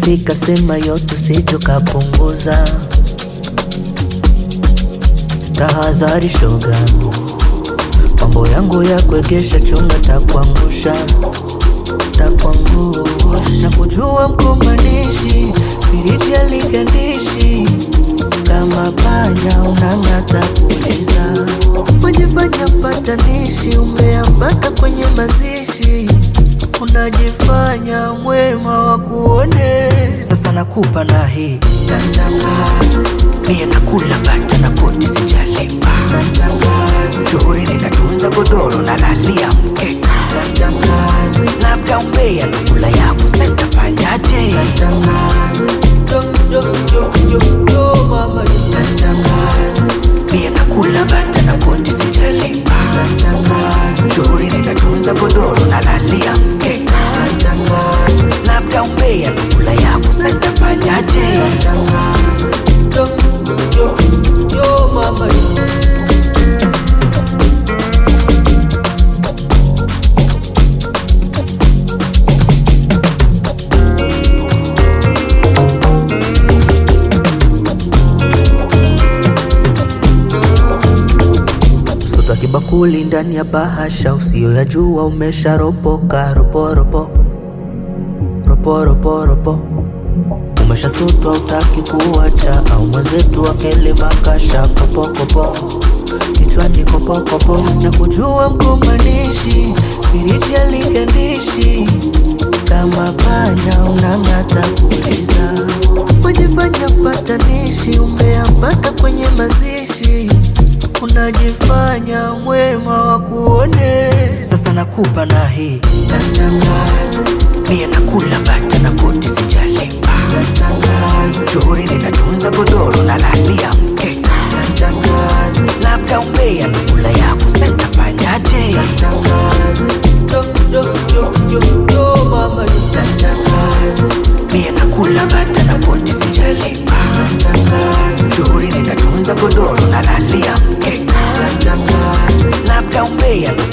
Ikifika sema yote sito kapunguza. Tahadhari shoga, mambo yangu ya kuegesha chunga takuangusha, takuangusha. Na kujua mkombanishi, firiji aligandishi, kama panya unang'ata kuliza. Wajifanya mpatanishi, umeambata kwenye mazishi unajifanya mwema wa kuone. Sasa nakupa na hii mie nakula bata na kodi sijalipa, shughuri ninatunza godoro na lalia mkeka, labda umbea nakula yako sitafanyaje? Yo, yo, yo, yo, yo, mama, mie nakula bata na kodi sijalipa, shughuri ninatunza godoro na lalia mkeka, labda umbea nakula yako sitafanyaje? Yo, yo, yo, mama, Sota kibakuli ndani ya bahasha, usiyoyajua umesharopoka roporopo roporopo ropo umeshasutwa utaki kuacha, au mwenzetu akele makasha kopokopo kichwani kopokopo na kujua mkombanishi firiji aligandishi kama panya unang'ata kuliza wajifanya mpatanishi umeambata kwenye mazishi unajifanya mwema wa kuone. Sasa nakupa na hii mie nakula bata na kodi sijalipa, shughuri ninatunza godoro na lalia mkeka, labda umbea nakula yako sitafanyaje? Yo, yo, yo, yo, yo, mama, mie nakula bata na kodi sijalipa, shughuri ninatunza godoro na lalia mkeka, labda umbea